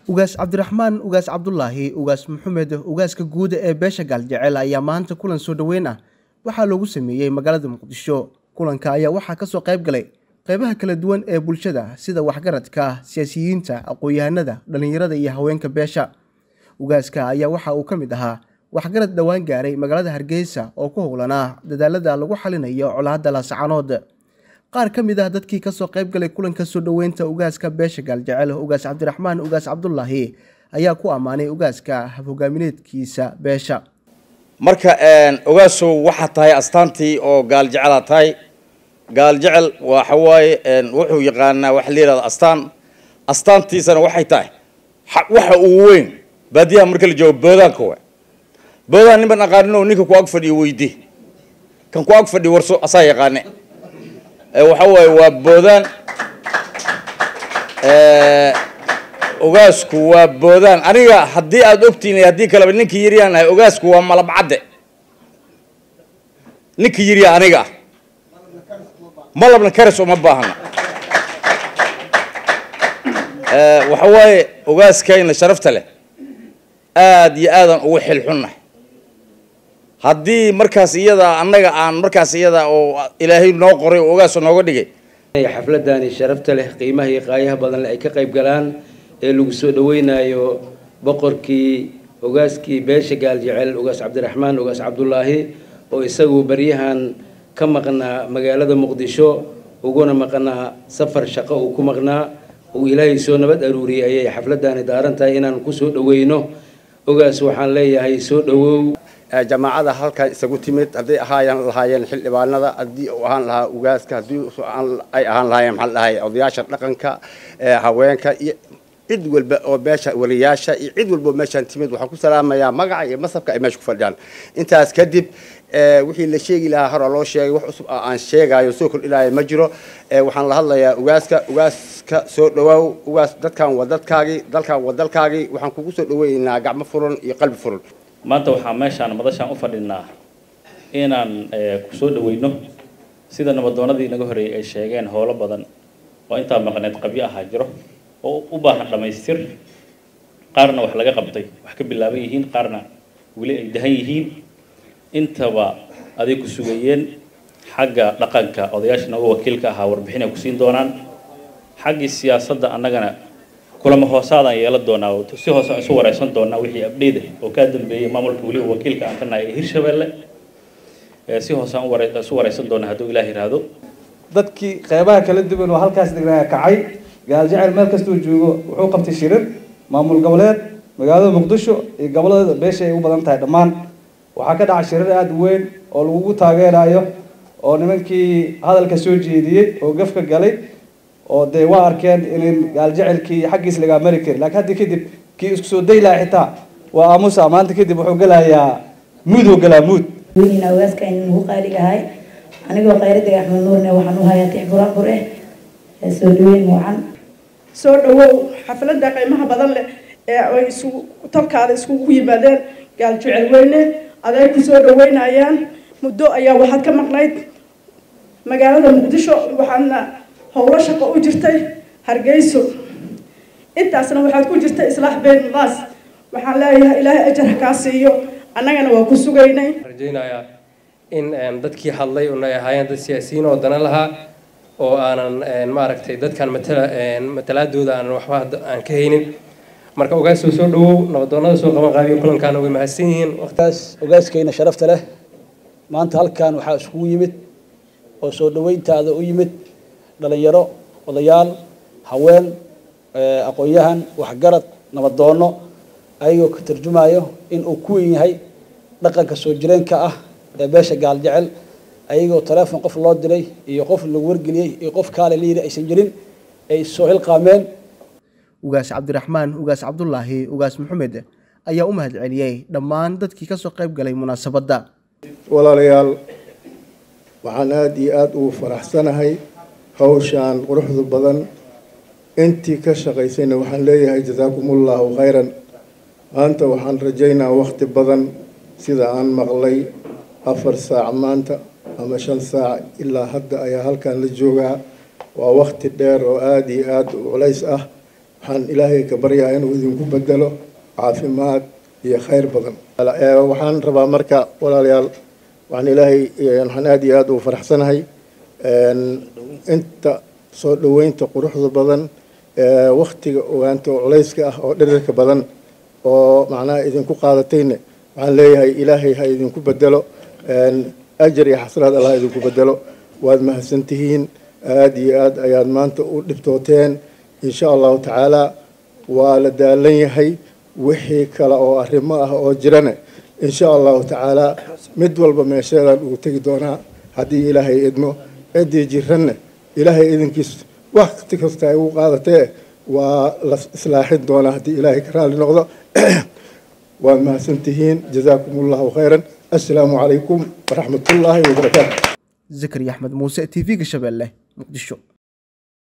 ugaas cabdiraxmaan ugaas cabdulaahi ugaas maxamed ugaaska guuda ee beesha gaaljecel ayaa maanta kulan soo dhoweyn ah waxaa loogu sameeyey magaalada muqdisho kulanka ayaa waxaa kasoo qayb galay qeybaha kala duwan ee bulshada sida waxgaradka siyaasiyiinta aqoon-yahanada dhallinyarada iyo haweenka beesha ugaaska ayaa waxa uu ka mid ahaa waxgarad dhowaan gaaray magaalada hargeysa oo ku howlanaa dadaalada lagu xalinayo colaadda laascanood qaar ka mid ah dadkii kasoo qayb galay kulanka soo dhoweynta ugaaska beesha gaaljecel ugaas cabdiraxmaan ugaas cabdulaahi ayaa ku ammaanay ugaaska hab-hogaamineedkiisa beesha marka ogaasow waxaa tahay astaantii oo gaaljecela tahay gaaljecel waxa waaye wuxuu yaqaanaa waxa la yihahda astaan astaantiisana waxay tahay waxa ugu weyn baadiyaha marka la joogo boodaanka wa boodaan nin baan aqaanin ninka ku ag fadhiyo weydi kan ku ag fadhiyo warso asaa yaqaane waxa waaye waa boodaan ogaasku waa boodaan aniga haddii aada ogtihin haddii kaleba ninkii yiryaan ahay ogaasku waa malabcadde ninkii yirya aniga ah malabna karas uma baahna waxa waaye ogaaskayna sharafta leh aada iyo aadan ugu xilxunnahay haddii markaas iyada annaga aan markaas iyada oo ilaahay noo qoray oo ogaasoo nooga dhigay xafladani sharafta leh qiimaha iyo qaayaha badan leh ay ka qayb galaan ee lagu soo dhaweynayo boqorkii ogaaskii beesha gaaljecel ugaas cabdiraxmaan ugaas cabdulaahi oo isagu baryahan ka maqnaa magaalada muqdisho uguna maqnaa safar shaqo uu ku maqnaa uu ilaahay soo nabad aruuriyey ayay xafladani daaran tahay inaan kusoo dhaweyno ogaas waxaan leeyahay soo dhawow jamaacada halkan isagu timid hadday ahaayaan lahaayeen xildhibaanada haddii uu ahaan lahaa ugaaska haddii ay ahaan lahaayeen maxaa dhahay odayaasha dhaqanka haweenka iyo cid walba oo meesha waliyaasha iyo cid walba oo meeshaan timid waxaan ku salaamayaa magaca iyo masabka ay meesha ku fadhiyaan intaas kadib wixii la sheegi lahaa hora loo sheegay wax cusub aan sheegayo soo kordhinaayo ma jiro waxaan la hadlayaa ugaaska ugaaska soo dhawaaw ugaas dadkan waa dadkaagii dalkan waa dalkaagii waxaan kugu soo dhaweynaynaa gacmo furan iyo qalbi furan maanta waxaa meeshaan madashaan u fadhinaa inaan kusoo dhaweyno sida nabadoonadii naga horeeyey ay sheegeen howlo badan oo intaa maqneed qabyo ahaa jiro oo u baahan dhammaystir qaarna wax laga qabtay wax ka bilaaban yihiin qaarna weli ay dahan yihiin intaba aday ku sugayeen xagga dhaqanka odayaasha nooga wakiilka ahaa warbixin ay ku siin doonaan xaggii siyaasadda annagana kulamo hoosaadaan yeelan doonaa oo si hoose aan isu wareysan doonaa wixii abdheyda oo kaa dambeeyey maamulka weliba wakiilka aan ka nahay ee hirshabeelle si hoose aan isu wareysan doonaa hadduu ilaah yiraahdo dadkii qeybaha kala duwan oo halkaas degnaa kacay gaaljecel meel kastuu joogo wuxuu qabtay shirir maamul goboleed magaalada muqdisho iyo gobolada beesha ay u badan tahay dhammaan waxaa ka dhacay shirir aada u weyn oo lagugu taageerayo oo nimankii hadalka soo jeediyey oo gafka galay oo dee waa arkeen in gaaljecelkii xaggiis lagaa mari kari laakiin haddi kadib kii isku soo day laha xitaa waa aamusa maanta kadib wuxuu galayaa muud oo galaa muud weynina ogaaska aynu nagu qaaligahay anigoo khayradega axmed nuurne waxaan u hayaa tix buraanbur eh soo dhaweyn wacan soo dhawow xafladda qiimaha badan leh ee ay isugu tolkaada iskugu yimaadeen gaaljecel weyne aday ku soo dhaweynayaan muddo ayaa waxaad ka maqnayd magaalada muqdisho waxaadna howlo shaqo u jirtay hargeyso intaasna waxaad ku jirtay islaax been baas waxaan leeyahay ilaahay ajar kaa siiyo annagana waa ku sugaynay rajaynayaa in dadkii hadlay una ahaayeen dad siyaasiyiin oo dana lahaa oo aanan maaragtay dadkan matala matalaadooda aanan waxba aan ka haynin marka ogaasoo soo dhawow nabadoonada soo qaban qaabiyo kulankaana way mahadsan yihiin waqtaas ogaaskayna sharafta leh maanta halkan waxaa iskugu yimid oo soo dhaweyntaada u yimid dhalinyaro odayaal haween aqoon-yahan waxgarad nabadoono ayagoo ka tarjumayo in uu ku weyn yahay dhaqanka soo jireenka ah ee beesha gaaljecel ayagoo taleefon qof loo diray iyo qof lagu wargeliyey iyo qof kaale la yidhi aysan jirin ay soo xilqaameen ugaas cabdiraxmaan ugaas cabdulaahi ugaas maxamed ayaa u mahad celiyey dhammaan dadkii kasoo qayb galay munaasabadda walaalayaal waxaan aada iyo aada ugu faraxsanahay hawshaan quruxda badan intii ka shaqaysayna waxaan leeyahay jasaakumullahu khayran maanta waxaan rajaynaa wakhti badan sida aan maqlay afar saac maanta ama shan saac ilaa hadda ayaa halkan la joogaa waa wakhti dheer oo aada iyo aada u culays ah waxaan ilaahay ka baryaa inuu idinku bedelo caafimaad iyo khayr badan waxaan rabaa marka walaalayaal waxaan ilaahay waxaan aada iyo aada ugu faraxsanahay inta soo dhoweynta quruxda badan waktiga ogaanta oo culayska ah oo dhirirka badan oo macnaha idinku qaadatayna waxaan leeyahay ilaahay ha idinku bedelo ajar iyo xasraad allah idinku bedelo waad mahadsantihiin aada iyo aad ayaad maanta u dhibtooteen insha allahu tacaala waa la daalan yahay wixii kale oo arrimo ah oo jirana insha allahu tacaala mid walba meesheedaan ugu tegi doonaa haddii ilaahay idmo ciddii jiranna ilaahay idinkiis wakti kasta ay ugu qaadatee waa la islaaxin doonaa haddii ilaahay ka raali noqdo waad mahadsantihiin jazaakum allahu khayran assalaamu calaykum waraxmat ullaahi wabarakaatu zakariya axmed muuse t v-ga shabeelle muqdisho